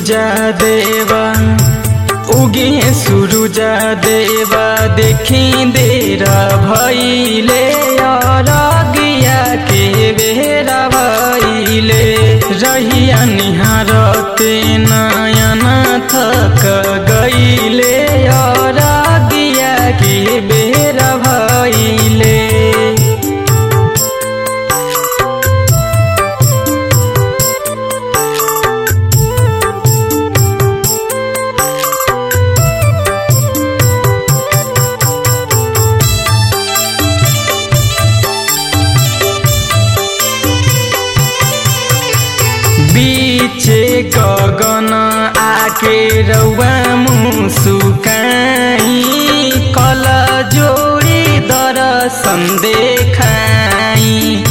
सुरुजा देवा उगे सुरुजा देवा देखी देरा भैले अरगिया के बेरा भैले रहिया निहारते नयन थक गईले अरगिया के बेरा भैले बीचे गगन आके रौआ मुसुकाई कल जोड़ी दर्शन देखाई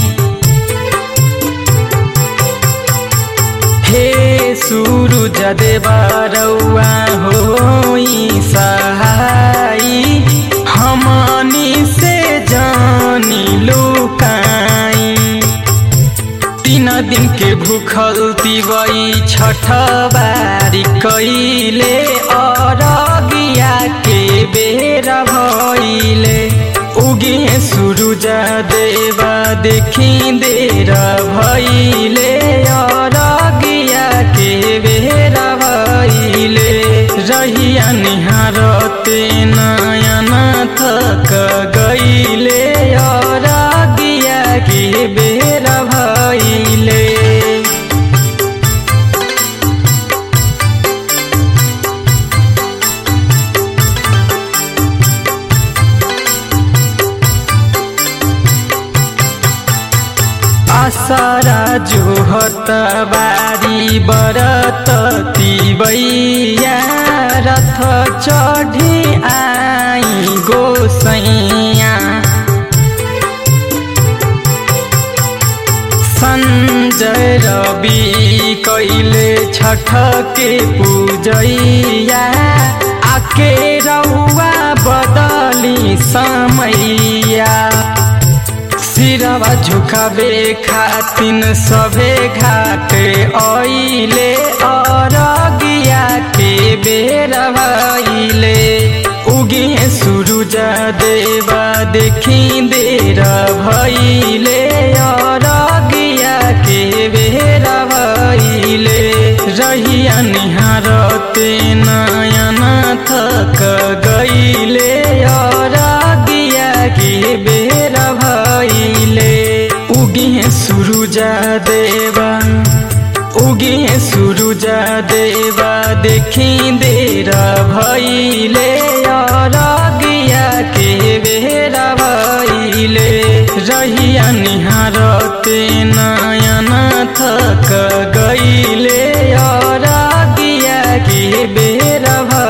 हे सुरुज देवा रौआ होई सहाई हमनी से जानी लुकाई तीन दिन के भूखल तिवई छठ बारी कैले अरगिया के बेरा भैले उगे सुरुजा देवा देखी देर भैले अरगिया के बेरा भैले रहिया निहारते नयन थक गईले अरगिया के बेरा भैले आसारा जोहत बारी बरत तिबैया रथ चढी आई गोसैया संजय रवि कैले छठ के पूजैया आके रौआ बदली समैया सिरवा झुकाबे खातिन सभे घाट ऐले अरगिया के बेरा भैले उगे सुरुजा देवा देखी देर भैले अरगिया के बेरा भैले रहिया निहारते नयन थक गईले अरगिया के बेरा भैले उगे सुरुजा देवा उगे सुरुजा देवा देखी देर भैले अरगिया के बेरा भैले रहिया निहारते नयन थक गईले अरगिया के बेरा भैले